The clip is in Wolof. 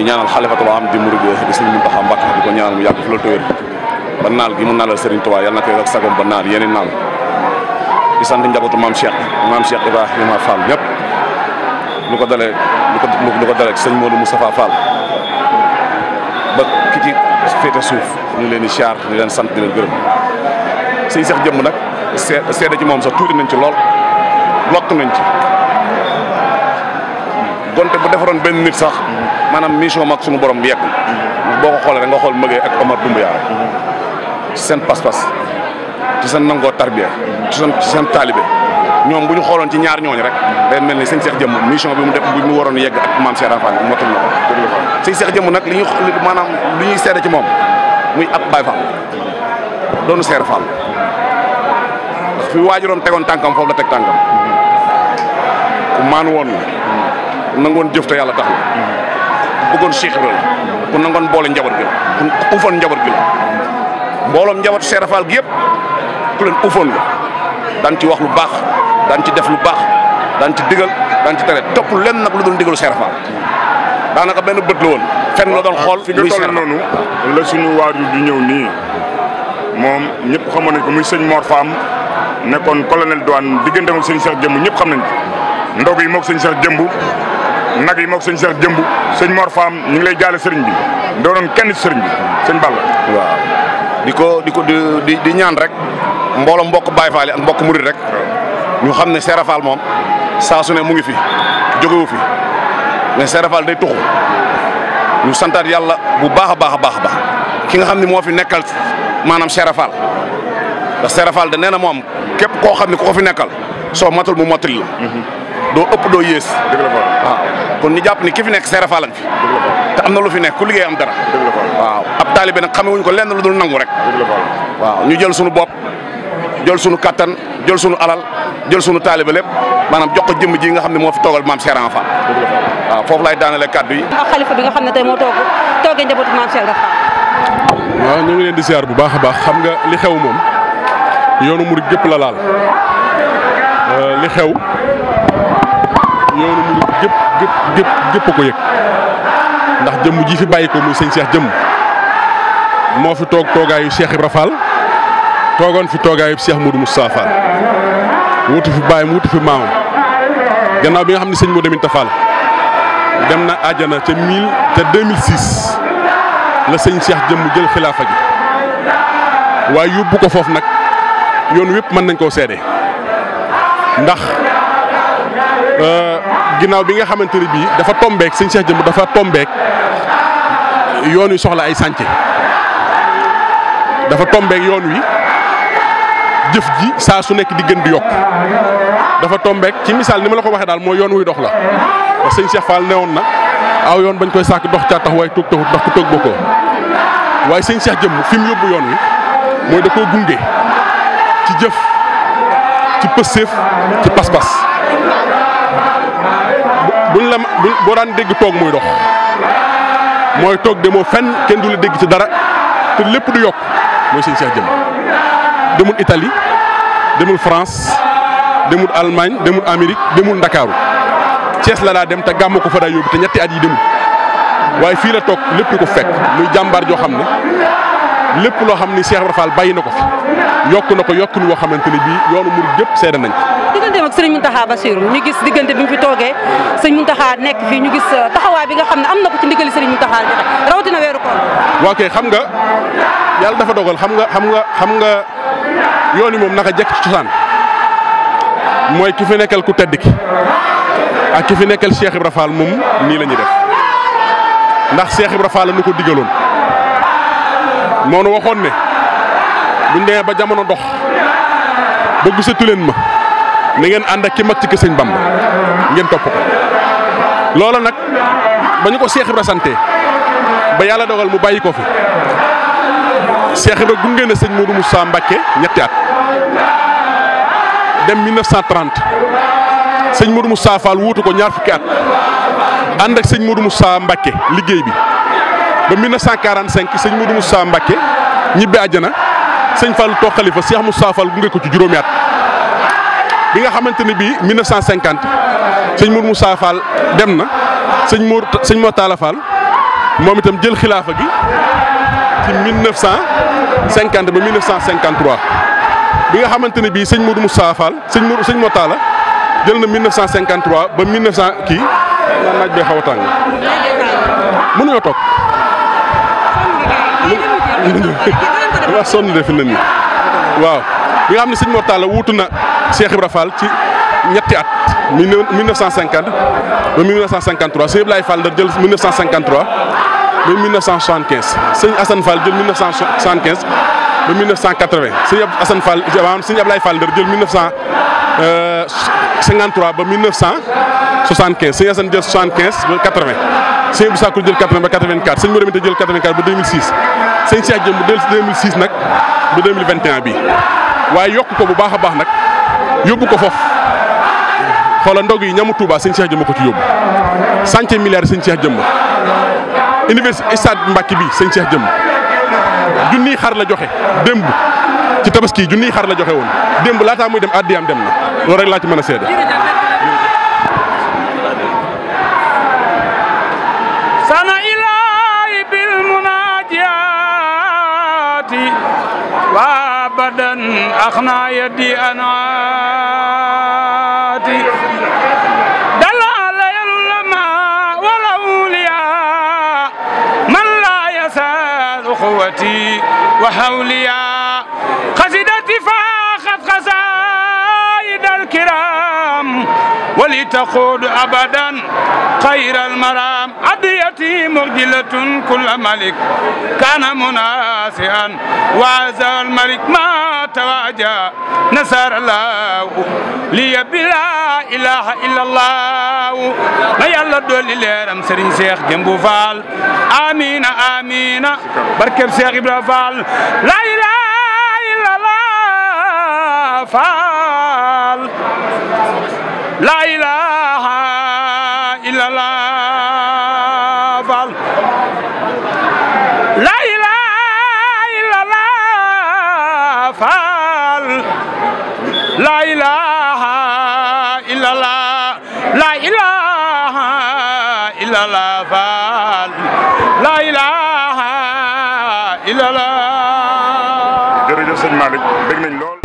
di ñaanal xalifatul am di murid di Sëriñ Muntaxa Mbàkke di ko ñaanal mu yàgg fi la tëwér ba naal gi mu naalal Sëriñ Tuubaa yàlla na koy ak sagom ba naal yeneen naal di sant njabootu maam Cheikh maam Cheikh Ibrahima Fall ñëpp lu ko dalee lu ko lu ko dalee sëñ Modou Moustapha Fall ba ki ci féete suuf ñu leen di siyaar di leen sant di leen gërëm sëñ Cheikh jëmm nag see seede ci moom sax tuuti nañ ci lool lott nañ ci gonte bu defaroon benn nit sax maanaam mission mag suñu borom bi yegg boo ko xoolee rek nga xool mëgee ak Omar Doumbouya ci seen pas-pas ci seen nangoo tarbiya ci seen ci seen taalibe ñoom bu ñu xooloon ci ñaar ñooñu rek day mel ni sëñ Cheikh Jëmm mission bi mu def bu mu waroon yegg ak maam Cheikh Rafane motul na ko sëñ Cheikh Jëmm nag li ñu maanaam li ñuy seede ci moom muy ab Baay Faal doonu Seer Faal ndax fi waajuroom tegoon tànkam foofu la teg tànkam ku maanu woon la ku nangoon jëf te yàlla tax la ku bëggoon Cheikh Ibra la ku nangoon boole njaboot gi la ku ufoon njaboot gi la mbooloom njabootu Seer Faal gi yëpp ku leen ufoon la daan ci wax lu baax daan ci def lu baax daan ci digal daan ci tere topp lenn nag lu dul digalu Seer Faal daanaka benn bët la woon fenn la doon xool fi nga toll noonu la suñu waajur di ñëw nii moom ñëpp xamoon nañ ko muy sëñ Mor Fam nekkoon colonel douane diggante ak sëñ Cheikh Jëmb ñëpp xam nañ ko ndog yi moog sëñ Cheikh Jëmb nag yi moog sëñ Cheikh Jëmb sëñ Mor Fam ñu ngi lay jaale sëriñ bi doonoon kenn ci sëriñ bi sëñ Balla waaw di ko di ko di di ñaan rek mbooloo mbokk Baye Fall ak mbokk Murid rek ñu xam ne Seera Fall moom saa su ne mu ngi fi jógewu fi mais Seera Fall day tuxu ñu santaat yàlla bu baax a baax a baax a baax ki nga xam ne moo fi nekkal maanaam Seera Fall ndax Seera Fall de nee na moom képp koo xam ne ku ko fi nekkal soo matul mu mottali la doo ëpp doo yées dëgg la Fall waaw kon ñu jàpp ni ki fi nekk Seera Fall lañ fi te am na lu fi nekk ku liggéey am dara dëgg la Fall waaw ab taalibe nag xame wuñ ko lenn lu dul nangu rek dëgg la Fall waaw ñu jël sunu bopp jël sunu kattan jël sunu alal jël sunu taalibe lépp maanaam jox ko jëmm ji nga xam ne moo fi toogal maam Seera Fall waaw foofu lay daanale kàddu yi. ak xalifa bi nga xam ne tey moo toog toogee njabootu maam Cheikh Ibra Fall waaw ñu ngi leen di siyaar bu baax a baax xam nga li xew moom yoonu murid gépp la laal li xew yoonu murid gépp gépp gépp gépp a ko yëg ndax jëmm ji fi bàyyi ko muy sëñ Cheikh jëmm moo fi toog toogaayu Cheikh Ibra Fall toogoon fi toogaayu Cheikh Modou Moustapha Fall wutu fi bàyyam wutu fi maamam gannaaw bi nga xam ne sëñ Modou Aminta Fall dem na àjjana ca mille ca 2006 la sëñ Cheikh jëmm jël xilaafa gi waaye yóbbu ko foofu nag yoon wépp mën nañ koo seede ndax ginnaaw bi nga xamante ne bii dafa tombeek sëñ Cheikh jëmm dafa tombeek yoon wi soxla ay sànce dafa tombeek yoon wi jëf ji saa su nekk di gën di yokk dafa tombeek ci misaal ni ma la ko waxee daal mooy yoon wuy dox la ndax sëñ Cheikh Fall newoon na aw yoon bañ koy sàkk dox caa tax waaye toog taxut ndax ku toog bokkoo waaye sëñ Cheikh jëmm fi mu yóbbu yoon wi mooy da koo gunge ci jëf ci pësséef ci pas-pas buñ la boo daan dégg toog muy dox mooy toog demoo fenn kenn du la dégg ci dara te lépp du yokk mooy sëñ Cheikh jëmm demul Italie demul France demul Allemagne demul Amérique demul Ndakaaru Cees la daa dem te gàmm ko fa daa yóbbu te ñetti at yi demul waaye fii la toog lépp di ko fekk muy jàmbaar joo xam ne lépp loo xam ni Cheikh Ibra Fall bàyyi na ko fi yokk na ko yokk ni woo xamante ne bii yoonu murid gépp seede nañ ko. digganteem ak sëriñ Mountakha Bassirou ñu gis diggante bi mu fi toogee sëriñ Mountakha nekk fii ñu gis taxawaay bi nga xam ne am na ko ci ndigali sëriñ Mountakha joxe rawatina weeru koor. waa kay xam nga yàlla dafa dogal xam nga xam nga xam nga yoon yi moom naka jekk ci cosaan mooy ki fi nekkal ku tedd ki ak ki fi nekkal Cheikh Ibra Fall moom nii la ñuy def ndax Cheikh Ibra Fall la nu ko digaloon moo nu waxoon ne buñ demee ba jamono dox ba gisatu leen ma na ngeen ànd ak ki mag ci kër Sëñ Bamba ngeen topp ko loola nag ba ñu ko Cheikh Ibra santé ba yàlla dogal mu bàyyi ko fi Cheikh Ibra gunge na sëñ Modou Moussa Mbacké ñetti at dem 1930 sëñ Modou Moussa Fall wuutu ko ñaar fukki at ànd ak sëñ Modou Moussa Mbacké liggéey bi ba 1945 sëñ Modou Moussa Mbacké ñibbi àjjana sëñ Fall toog xalifa Cheikh Moussa Fall gunge ko ci juróomi at bi nga xamante ne bii 1950 sëñ Modou Moussa Fall dem na sëñ Mor sëñ Mor Talla Fall moom itam jël xilaafa gi ci 1950 ba 1953 bi nga xamante ne bii sëñ Modou Moussa Fall sëñ Modou sëñ Motala jël na 1953 ba 1900 kii naan naaj bee xaw a tàng mënuñoo toog dama sonn de fi ne nii waaw bi nga xam ne sëñ Motala wuutu na Cheikh Ibra Fall ci ñetti at 1950 ba 1953 sëñ Ablaye Fall Ndar jël 1953 ba 1975 sëñ Assane Fall jël 1975 ba 1980 sëñ Assane Fall maanaam sëñ Ablaye Fall Ndar jël 1953 ba 1975 sëñ Assane jël 75 ba 80 sëñ Abdou Sakkour jël 80 ba 84 sëñ Modou Minta jël 84 ba 2006 sëñ Cheikh Jëmb del 2006 nag ba 2021 bii waaye yokk ko bu baax a baax nag yóbbu ko foofu xoolal ndog yi ñamu Touba sëñ Cheikh Jëmb ko ci yóbbu centième milliard sëñ Cheikh Jëmb université stade Mbacke bi sëñ Cheikh Jëmb junniy xar la joxe démb ci tabaski junniy xar la joxe woon démb laataa muy dem àddiyaam dem na loolu rek laa ci mën a seede. sana ilahi bil munajati wa abadan akhna yadi anati dalala yalulama wal awliya man la yasal اخوتي وحوليا قصيدتي فاخت قصائد الكرام ولتقود ابدا خير المرام عديتي مغجلة كل ملك كان مناسئا وعزى الملك ما تواجه نصر الله لي بلا اله الا الله ما يلا دولي ليرم سرين شيخ جنبو فال امين امين بركب شيخ ابراهيم فال لا اله الا الله فال لا اله الا الله فال لا اله الا الله فال لا اله الا الله لا اله الا الله فال لا اله الا الله jërëjëf sëñ Malick dégg nañ lool